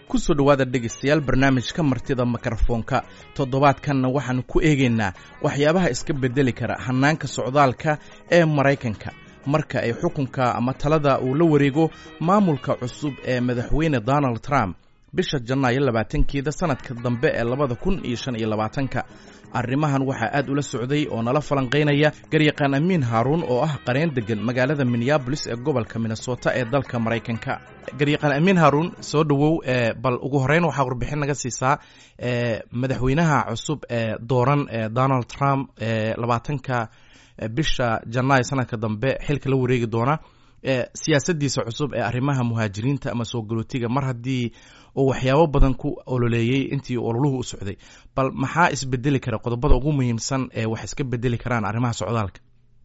kusoo dhowaada dhegaystayaal barnaamijka martida mikrofoonka toddobaadkanna waxaannu ku eegaynaa waxyaabaha iska beddeli kara hannaanka socdaalka ee maraykanka marka ay xukunka ama talada uu la wareego maamulka cusub ee madaxweyne donald trump bisha janaayo labaatankeeda sannadka dambe ee labada kun iyo shan iyo labaatanka arrimahan waxaa aad ula socday oo nala falanqaynaya garyaqaan amiin haaruun oo ah qareen deggan magaalada minneabolis ee gobolka minnesota ee dalka maraykanka garyaqaan amiin haaruun soo dhowow bal ugu horreyn waxaa warbixin naga siisaa madaxweynaha cusub ee dooran ee donald trump ee labaatanka bisha janaayo sanadka dambe xilka la wareegi doona siyaasaddiisa cusub ee arrimaha muhaajiriinta ama soo galootiga mar haddii uu waxyaabo badan ku ololeeyey intii ololuhu u socday bal maxaa isbedeli kara qodobada ugu muhiimsan ee wax iska bedeli karaan arrimaha socdaalka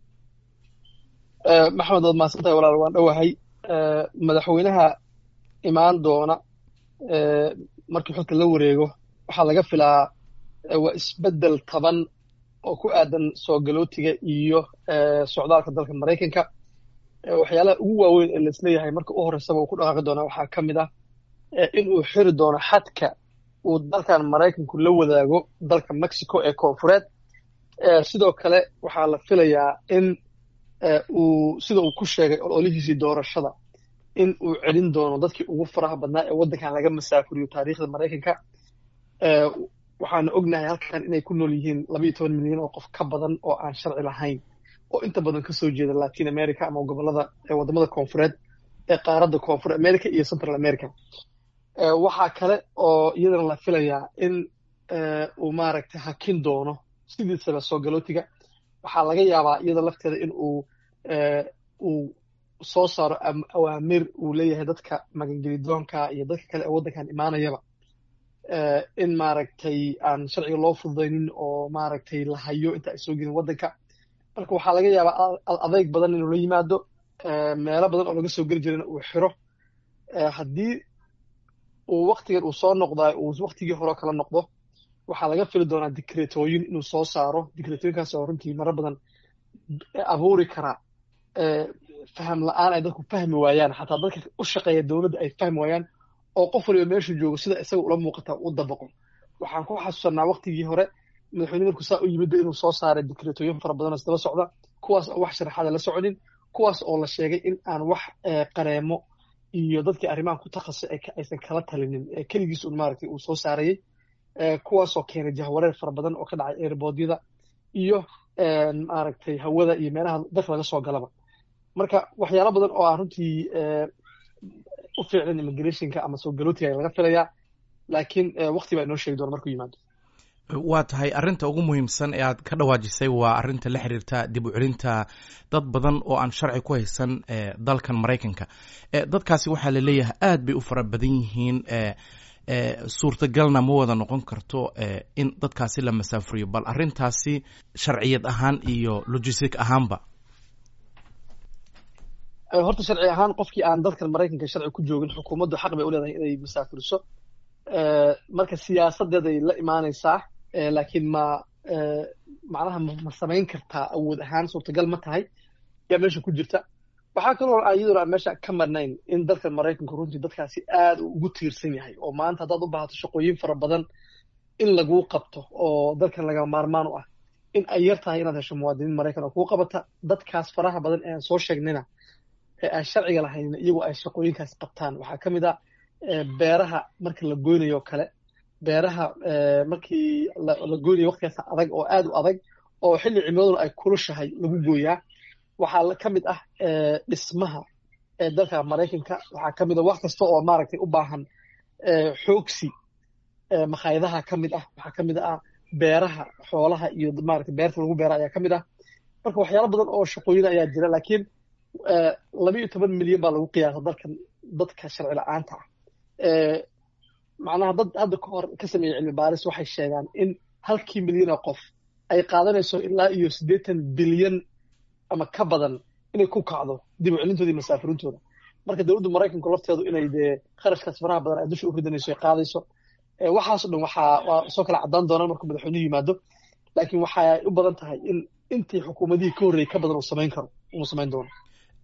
maxamed waad mahadsantahay walaal waan dhowahay madaxweynaha imaan doona markii xilka la wareego waxaa laga filaa waa isbedel taban oo ku aadan soo galootiga iyo socdaalka dalka maraykanka waxyaalaha ugu waaweyn ee laisleeyahay marka u horreysaba uu ku dhaqaaqi doona waxaa ka mid ah in uu xiri doono xadka uu dalkan maraykanku la wadaago dalka mexico ee koonfureed sidoo kale waxaa la filayaa in uu sida uu ku sheegay ololihiisii doorashada in uu celin doono dadkii ugu faraha badnaa ee waddankan laga masaafuriyo taariikhda maraykanka waxaana ognahay halkan inay ku nool yihiin labaiyo toban milyan oo qof ka badan oo aan sharci lahayn oo inta badan kasoo jeeda latin america ama gobolada wadamada koonfureed ee qaaradda koonfur america iyo central america waxaa kale oo iyadana la filayaa in uu maaragtay hakin doono sidiisaba soo galootiga waxaa laga yaabaa iyada lafteeda in uu uu soo saaro awaamir uu leeyahay dadka magangelidoonka iyo dadka kale ee waddankan imaanayaba in maaragtay aan sharciga loo fududaynin oo maaragtay la hayo inta ay soo gelin waddanka marka waxaa laga yaabaa adeyg badan inuu la yimaado meelo badan oo laga soo geli jirana uu xiro haddii uu waktigan uu soo noqdaa uu waktigii hore kala noqdo waxaa laga fili doonaa dikreetooyin inuu soo saaro dikreetooyinkaas oo runtii maro badan abuuri karaa faham la-aan ay dadku fahmi waayaan xataa dadka u shaqeeya dowladda ay fahmi waayaan oo qof waliba meeshu joogo sida isaga ula muuqata u dabaqo waxaan ku xasuusanaa waktigii hore madaxweyne markuu saa u yimidba inuu soo saaray dikreetooyin fara badan oo isdaba socda kuwaas oo wax sharaxaada la soconin kuwaas oo la sheegay in aan wax qareemo iyo dadkii arrimahan ku takhasusay aysan kala talinin keligiis un maaragtay uu soo saarayey kuwaasoo keenay jahwareer fara badan oo ka dhacay airbodyada iyo maaragtay hawada iyo meelaha dalka laga soo galaba marka waxyaalo badan oo aan runtii u fiicnan immigrationka ama soo galootiga laga filayaa laakiin wakti baa inoo sheegi doona markuu yimaado waa tahay arrinta ugu muhiimsan ee aad ka dhawaajisay waa arrinta la xiriirta dib u celinta dad badan oo aan sharci ku haysan dalkan maraykanka dadkaasi waxaa la leeyahay aad bay u fara badan yihiin suurtagalna ma wada noqon karto in dadkaasi la masaafuriyo bal arrintaasi sharciyad ahaan iyo logistic ahaanba horta sharci ahaan qofkii aan dalkan maraykanka sharci ku joogin xukuumaddu xaq bay u leedahay inay masaafuriso marka siyaasadeeday la imaanaysaa laakiin ma macnaha ma samayn kartaa awood ahaan suurtagal ma tahay yaa meesha ku jirta waxaa kaloo iyaduna aan meesha ka marnayn in dalkan maraykanku runtii dadkaasi aad uu ugu tiirsan yahay oo maanta haddaad u baahato shaqooyin fara badan in laguu qabto oo dalkan laga maarmaan u ah in ay yar tahay inaad hesho muwaadiniin maraykan oo kuu qabata dadkaas faraha badan ee aan soo sheegnayna ee aan sharciga lahaynin iyagu ay shaqooyinkaas qabtaan waxaa ka mid a beeraha marka la goynayo kale beeraha markii la goynayo waktigaas adag oo aad u adag oo xilli cimiladuna ay kulushahay lagu gooyaa waxaa ka mid ah dhismaha ee dalka maraykanka waxaa ka mid ah wax kasta oo maaragtay u baahan xoogsi makhaayadaha ka mid ah waxaa ka mid ah beeraha xoolaha iyo maaragtay beerta lagu beera ayaa ka mid ah marka waxyaalo badan oo shaqooyin ayaa jira laakiin laba iyo toban milyan baa lagu qiyaasa dalkan dadka sharci la-aanta ah macnaha dad hadda ka hor ka sameeyey cilmi baaris waxay sheegaan in halkii milyan oo qof ay qaadanayso ilaa iyo siddeetan bilyan ama ka badan inay ku kacdo dib u celintooda iyo masaafurintooda marka dowladda maraykanku lafteedu inay dee kharashkaas faraha badan ay dusha u ridanayso ay qaadayso waxaaso dhan waxaa waa soo kala caddaan doonaan markuu madaxweynuhu yimaado laakiin waxay u badan tahay in intii xukuumadihii ka horreeyey ka badan uu samayn karo uu samayn doono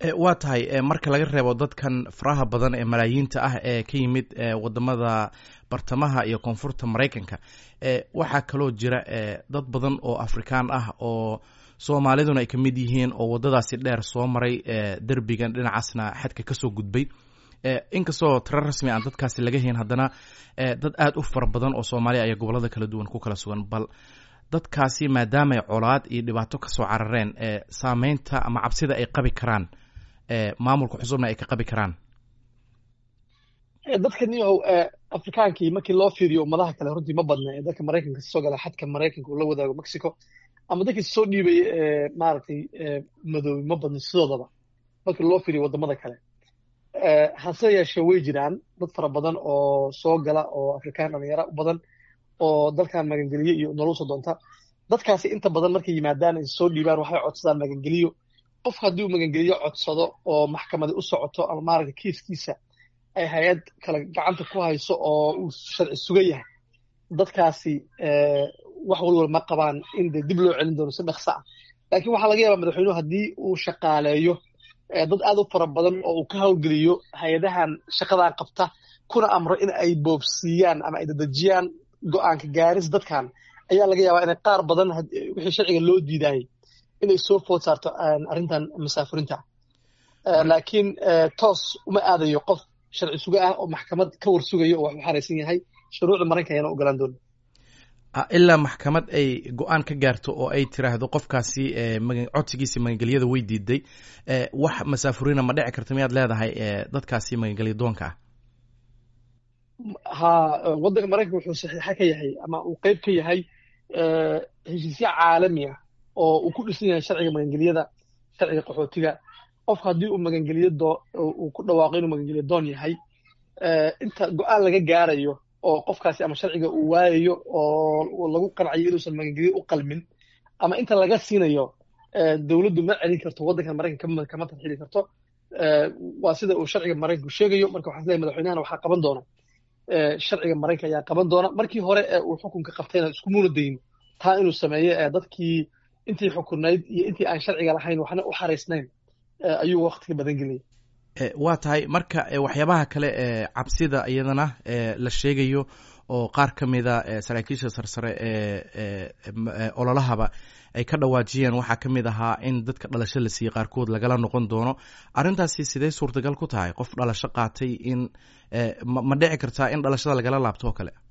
waa tahay marka laga reebo dadkan faraha badan ee malaayiinta ah ee ka yimid wadamada bartamaha iyo koonfurta maraykanka waxaa kaloo jira dad badan oo afrikaan ah oo soomaaliduna ay ka mid yihiin oo waddadaasi dheer soo maray derbigan dhinacaasna xadka kasoo gudbay inkastoo tiro rasmi aan dadkaasi laga hayn haddana dad aada u fara badan oo soomaaliya ayaa gobolada kala duwan ku kala sugan bal dadkaasi maadaamay colaad iyo dhibaato kasoo carareen saameynta ama cabsida ay qabi karaan maamulka xusubna ay ka qabi karaan dadka niyow afrikaankii markii loo fiiriyo ummadaha kale runtii ma badna ee dadka maraykanka soo gala xadka maraykanka uu la wadaago mexico ama dadkii soo dhiibay maaragtay madoobi ma badna sidoodaba markii loo fiiriyo wadamada kale hase yeeshee way jiraan dad fara badan oo soo gala oo afrikaan dhalinyara u badan oo dalkan magangeliyo iyo nolol soo doonta dadkaasi inta badan markay yimaadaan ay soo dhiibaan waxay codsadaan magangeliyo qofka haddii uu magangeliyo codsado oo maxkamadi u socoto ama maaragta kiiskiisa ay hay-ad kale gacanta ku hayso oo uu sharci sugan yahay dadkaasi wax walwal ma qabaan in dee dib loo celin doono si dhaqso ah laakiin waxaa laga yaabaa madaxweynuhu haddii uu shaqaaleeyo dad aad u fara badan oo uu ka howlgeliyo hay-adahan shaqadan qabta kuna amro in ay boobsiiyaan ama ay dadejiyaan go-aanka gaaris dadkan ayaa laga yaabaa inay qaar badan wixii sharciga loo diidaayay inay soo food saarto arrintan masaafurinta laakiin toos uma aadayo qof sharci suga ah oo maxkamad ka war sugayo oo wax u xaraysan yahay shuruucda maraykanka ayana ogolaan doona ilaa maxkamad ay go-aan ka gaarto oo ay tiraahdo qofkaasi codsigiisi magangelyada way diiday wax masaafurina ma dhici karta miyaad leedahay dadkaasi magangelya doonka ah ha waddanka maraykanka wuxuu saxiixa ka yahay ama uu qeyb ka yahay heshiisyo caalami ah oo uu ku dhisan yahay sharciga magangelyada sharciga qaxootiga qofka haddii uu magangeliyo doo uu ku dhawaaqo inuu magangeliyo doon yahay inta go-aan laga gaarayo oo qofkaasi ama sharciga uu waayayo oo lagu qancayo inuusan magangelyo u qalmin ama inta laga siinayo dowladdu ma celin karto waddankan maraykanka kama tarxili karto waa sida uu sharciga maraykanku sheegayo marka waxaan leeyahay madaxweynahana waxaa qaban doona sharciga maraykanka ayaa qaban doona markii hore ee uu xukunka qabtayna iskumuuna dayin taa inuu sameeyo dadkii intii xukunayd iyo intii aan sharciga lahayn waxna u xaraysnayn ayuu waktiga badan geliyay waa tahay marka waxyaabaha kale ee cabsida iyadana la sheegayo oo qaar ka mida saraakiisha sarsare ee ololahaba ay ka dhawaajiyeen waxaa ka mid ahaa in dadka dhalasho la siiyey qaarkood lagala noqon doono arrintaasi sidee suurtagal ku tahay qof dhalasho qaatay in ma dhici kartaa in dhalashada lagala laabto oo kale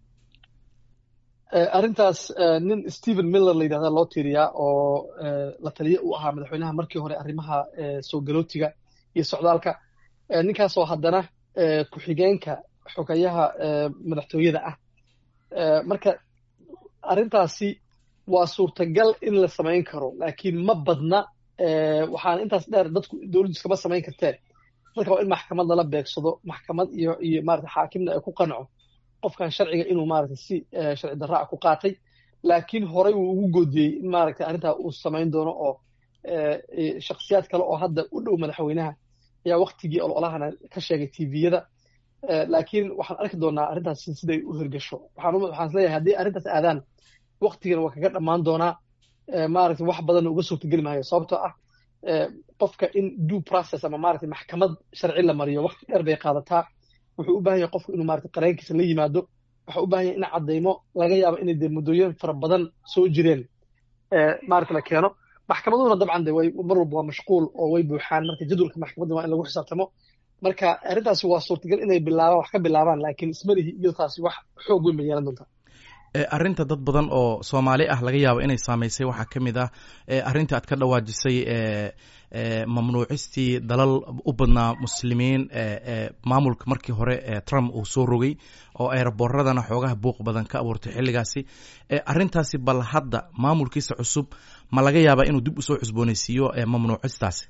arrintaas nin stephen miller la yidhahda loo tiiriyaa oo la taliye u ahaa madaxweynaha markii hore arrimaha soo galootiga iyo socdaalka ninkaasoo haddana ku-xigeenka xogayaha madaxtooyada ah marka arrintaasi waa suurtagal in la samayn karo laakiin ma badna waxaana intaas dheer dadku dowladdu iskama samayn kartee dadka waa in maxkamad lala beegsado maxkamad iyo iyo maarata xaakimna ay ku qanco qofkan sharciga inuu maarata si sharci darra ah ku qaatay laakiin horey uu ugu goodiyey in maaragta arrintaa uu samayn doono oo shaksiyaad kale oo hadda u dhow madaxweynaha ayaa waktigii ololahana ka sheegay tviyada laakiin waxaan arki doonaa arrintaas siday u hirgasho waxaan isleeyahay haddii arrintaas aadaan waktigan waa kaga dhammaan doonaa maaragta wax badanna uga suurtageli maayo sababtoo ah qofka in due process ama maaragta maxkamad sharci la mariyo wakti dheer bay qaadataa wuxuu u baahan yahay qofku inuu maarata qareenkiisa la yimaado waxa u baahan yahay in caddaymo laga yaabo inay dee muddooyin fara badan soo jireen maarata la keeno maxkamaduhuna dabcan de way mar walba waa mashquul oo way buuxaan marka jadwalka maxkamadda waa in lagu xisaabtamo marka arrintaasi waa suurtagal inay bilaabaan wax ka bilaabaan laakiin ismalihi iyo taasi wax xoog weyn bay yeelan doontaa arrinta dad badan oo soomaali ah laga yaabo inay saameysay waxaa ka mid ah arrinta aad ka dhawaajisay mamnuucistii dalal u badnaa muslimiin maamulka markii hore trump uu soo rogay oo aeroboradana xoogaha buuq badan ka abuurtay xilligaasi arrintaasi bal hadda maamulkiisa cusub ma laga yaabaa inuu dib usoo cusbooneysiiyo mamnuucistaasi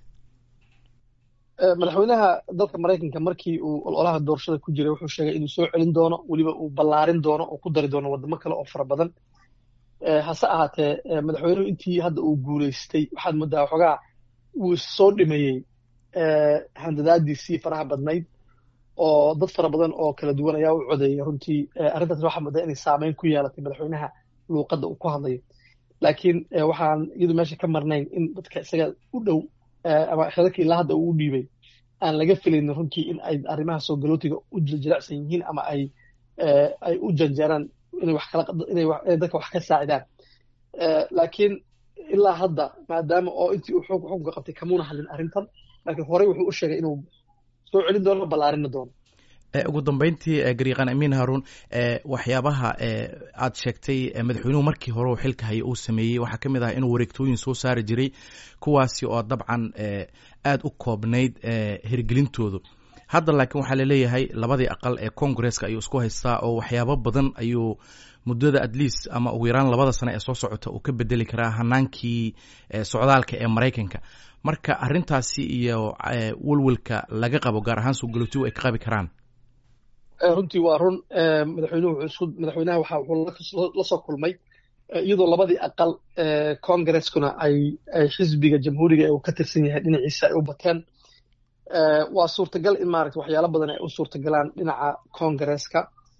madaxweynaha dalka maraykanka markii uu ololaha doorashada ku jiray wuxuu sheegay inuu soo celin doono weliba uu ballaarin doono oo ku dari doono wadamo kale oo fara badan hase ahaatee madaxweynuhu intii hadda uu guulaystay waxaad moodaa waxoogaa wuu soo dhimayey handadaadiisii faraha badnayd oo dad fara badan oo kala duwan ayaa u codeeyay runtii arrintaas waxaa moodaa inay saameyn ku yeelatay madaxweynaha luuqadda uu ku hadlayo laakiin waxaan iyadu meesha ka marnayn in dadka isaga u dhow ama xelalkii ilaa hadda uu u dhiibay aan laga filaynin runtii in ay arrimaha soo galootiga u jilicsan yihiin ama ay ay u janjeeraan inay wax kala inay dadka wax ka saacidaan laakiin ilaa hadda maadaama oo intii uu xukunka qabtay kamuuna hadlin arrintan laakiin horey wuxuu u sheegay inuu soo celin doono ballaarinna doono ugu dambeyntii gariiqan amiin haruun waxyaabaha aad sheegtay madaxweynuhu markii hore uu xilka haya uu sameeyey waxaa ka mid ah inuu wareegtooyin soo saari jiray kuwaasi oo dabcan aad u koobnayd hirgelintoodu hadda laakiin waxaa laleeyahay labadii aqal ee congresska ayuu isku haystaa oo waxyaabo badan ayuu muddada at least ama ugu yaraan labada sano ee soo socota uu ka bedeli karaa hanaankii socdaalka ee maraykanka marka arintaasi iyo welwelka laga qabo gaar ahaan soo galootigu ay ka qabi karaan runtii waa run madaxweynuhu wuxuu madaxweynaha waxa wuxuu la soo kulmay iyadoo labadii aqal congreskuna ay ay xisbiga jamhuuriga ee uu ka tirsan yahay dhinaciisa ay u bateen waa suurtagal in maaragta waxyaalo badan ay u suurtagalaan dhinaca congresska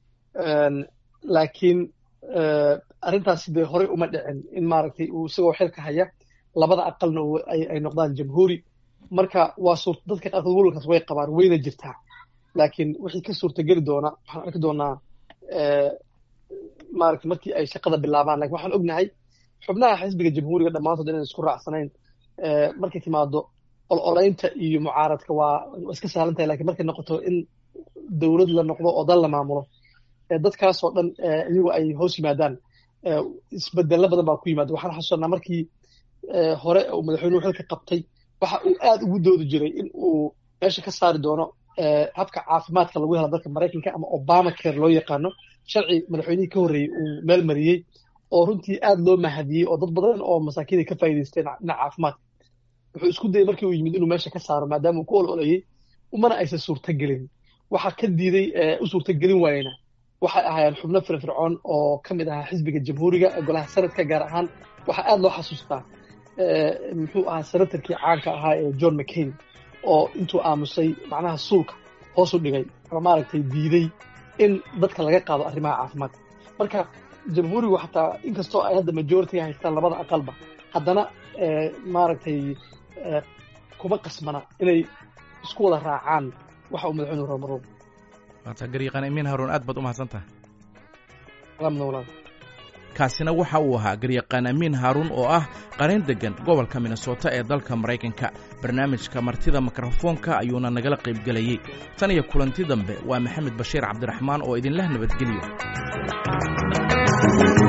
laakiin arrintaasi dee horey uma dhicin in maaragtay uu isagoo xilka haya labada aqalna ay noqdaan jamhuuri marka waa suur dadka qaarkood welwalkaas way qabaan wayna jirtaa laakiin wixii ka suurtageli doona waxaan arki doonaa maaragta markii ay shaqada bilaabaan lakin waxaan ognahay xubnaha xisbiga jamhuuriga dhammaantood inaan isku raacsanayn markay timaado ololeynta iyo mucaaradka waa iska sahlan tahay lakin markay noqoto in dowlad la noqdo oo dal la maamulo dadkaasoo dhan iyagu ay hoos yimaadaan isbedelo badan baa ku yimaada waxaan xasuusanaa markii hore uu madaxweynuhu xilka qabtay waxa uu aad ugu doodi jiray in uu meesha ka saari doono habka caafimaadka lagu helo dalka maraykanka ama obama care loo yaqaano sharci madaxweynihii ka horreeyey uu meel mariyey oo runtii aad loo mahadiyey oo dad badan oo masaakiinay ka faa'idaysteen dhinaca caafimaadka wuxuu isku dayay markii uu yimid inuu meesha ka saaro maadaama uu ku ololayey umana aysan suurtagelin waxaa ka diiday u suurtagelin waayena waxay ahaayeen xubno firfircoon oo ka mid ahaa xisbiga jamhuuriga ee golaha sanadka gaar ahaan waxaa aad loo xasuustaa muxuu ahaa senatarkii caanka ahaa ee john mccain oo intuu aamusay macnaha suulka hoos u dhigay ama maaragtay diiday in dadka laga qaado arrimaha caafimaadka marka jamhuurigu xataa inkastoo ay hadda majority haystaan labada aqalba haddana maaragtay kuma qasmana inay isku wada raacaan waxa uu madaxweynuhu rabo marwalba waata gariiqan amiin haruun aad baad u mahadsan tahay salaamna walaal kaasina waxa uu ahaa garyaqaan amiin haaruun oo ah qarin deggan gobolka minnesota ee dalka maraykanka barnaamijka martida mikrofoonka ayuuna nagala qaybgelayey tan iyo kulanti dambe waa maxamed bashiir cabdiraxmaan oo idinleh nabadgelyo